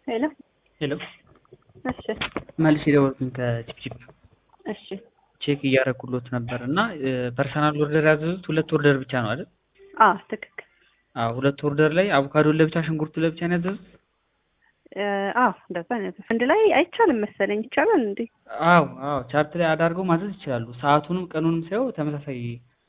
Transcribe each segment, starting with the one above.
ሄሎ ሄሎ እሺ መልስ የደወልኩኝ ከቺፕቺፕ እሺ ቼክ እያደረኩሎት ነበር እና ፐርሰናል ኦርደር ያዘዙት ሁለት ኦርደር ብቻ ነው አይደል? አዎ ትክክል አዎ ሁለት ኦርደር ላይ አቮካዶን ለብቻ ሽንኩርቱ ለብቻ ነው ያዘዙት? እ አዎ እንደዛ ነው አንድ ላይ አይቻልም መሰለኝ ይቻላል እንዴ አዎ አዎ ቻርት ላይ አዳርገው ማዘዝ ይችላሉ። ሰዓቱንም ቀኑንም ሳይው ተመሳሳይ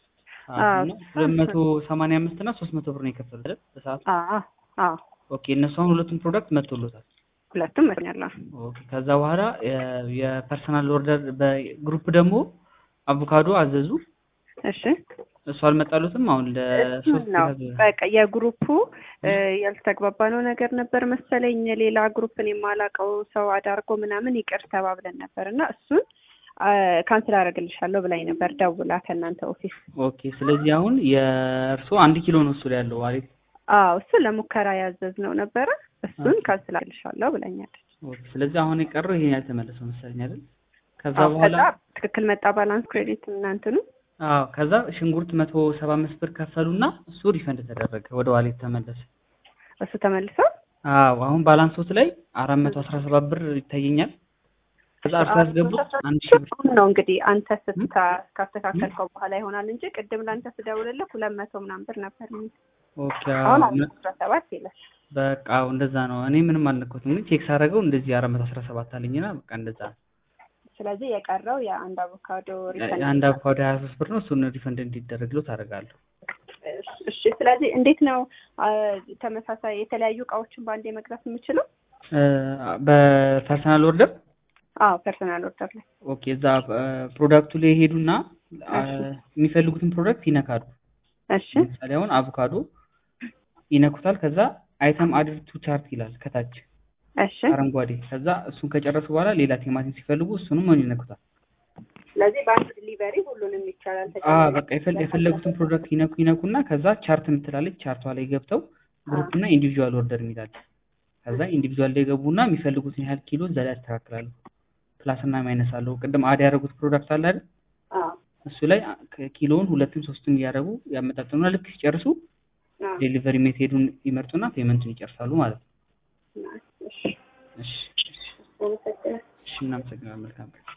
ሰዓት ነው። ሁለት መቶ ሰማንያ አምስት እና ሶስት መቶ ብር ነው የከፈሉት አይደል? በሰዓቱ አዎ አዎ ኦኬ። እነሱ አሁን ሁለቱም ፕሮዳክት መጥቶሎታል። ሁለቱም መስኛላ ኦኬ። ከዛ በኋላ የ- የፐርሰናል ኦርደር በግሩፕ ደግሞ አቮካዶ አዘዙ። እሺ እሱ አልመጣሉትም። አሁን ለሶስት ነው ያዘ- በቃ የግሩፑ እ ያልተግባባነው ነገር ነበር መሰለኝ ሌላ ግሩፕን የማላውቀው ሰው አዳርጎ ምናምን ይቅር ተባብለን ነበር እና እሱን ካንስል አደርግልሻለሁ ብላኝ ነበር ደውላ ከእናንተ ኦፊስ ኦኬ። ስለዚህ አሁን የእርሶ አንድ ኪሎ ነው እሱ ላይ ያለው አሪፍ። አዎ እሱ ለሙከራ ያዘዝነው ነበረ እሱን ካንስል አደርግልሻለሁ ብላኛለች ኦኬ። ስለዚህ አሁን የቀረው ይሄን ያልተመለሰው መሰለኝ አይደል? ከዛ አዎ በኋላ ከዛ ትክክል መጣ ባላንስ ክሬዲት እናንትኑ አዎ ከዛ ሽንኩርት መቶ ሰባ አምስት ብር ከፈሉና እሱ ሪፈንድ ተደረገ ወደ ዋሌት ተመለሰ። እሱ ተመልሶ አዎ አሁን ባላንሶት ላይ አራት መቶ አስራ ሰባት ብር ይታየኛል። ከዛ እርሱ ያስገቡት አንድ ሺህ ብር አሁን ነው እንግዲህ አንተ ስታ ካስተካከልከው በኋላ ይሆናል እንጂ ቅድም ለአንተ ስደውልልህ ሁለት መቶ ምናምን ብር ነበር የሚል ኦኬ። አሁን አዎ አራት አስራ ሰባት ይላል በቃ አዎ እንደዛ ነው። እኔ ምንም አልነካሁትም፣ ግን ቼክ ሳደርገው እንደዚህ አራት መቶ አስራ ሰባት አለኝና በቃ እንደዛ ነው። ስለዚህ የቀረው የአንድ አቮካዶ ሪፈንድ አንድ አቮካዶ ሀያ ሶስት ብር ነው። እሱን ሪፈንድ እንዲደረግለው ታደርጋለሁ። እሺ ስለዚህ እንዴት ነው አ፣ ተመሳሳይ የተለያዩ እቃዎችን በአንዴ መግዛት የምችለው እ፣ በፐርሰናል ኦርደር አዎ ፐርሰናል ኦርደር ላይ ኦኬ። እዛ ፕሮዳክቱ ላይ ሄዱና አ፣ የሚፈልጉትን ፕሮዳክት ይነካሉ። እሺ ለምሳሌ አሁን አቮካዶ ይነኩታል። ከዛ አይተም አድድ ቱ ቻርት ይላል ከታች እሺ አረንጓዴ። ከዛ እሱን ከጨረሱ በኋላ ሌላ ቲማቲም ሲፈልጉ እሱንም ሆን ይነኩታል። ስለዚህ በአንድ ዲሊቨሪ ሁሉንም ይቻላል አ በቃ የፈል- የፈለጉትን ፕሮዳክት ይነኩ ይነኩና ከዛ ቻርት የምትላለች ቻርቷ ላይ ገብተው ግሩፕ እና ኢንዲቪዥዋል ኦርደር የሚላል ከዛ ኢንዲቪዥዋል ላይ ገቡና የሚፈልጉትን ያህል ኪሎ እዛ ላይ ያስተካክላሉ። ፕላስ እና ማይነስ አለው። ቅድም አድ ያደረጉት ፕሮዳክት አለ አይደል? አዎ እሱ ላይ አ- ኪሎውን ሁለትም ሶስትም እያደረጉ ያመጣጥኑና ልክ ሲጨርሱ አዎ ዴሊቨሪ ሜትሄዱን ይመርጡና ፔመንቱን ይጨርሳሉ ማለት ነው። እሺ እሺ አመሰግናለሁ እሺ፣ እናመሰግናለን። መልካም ቀን።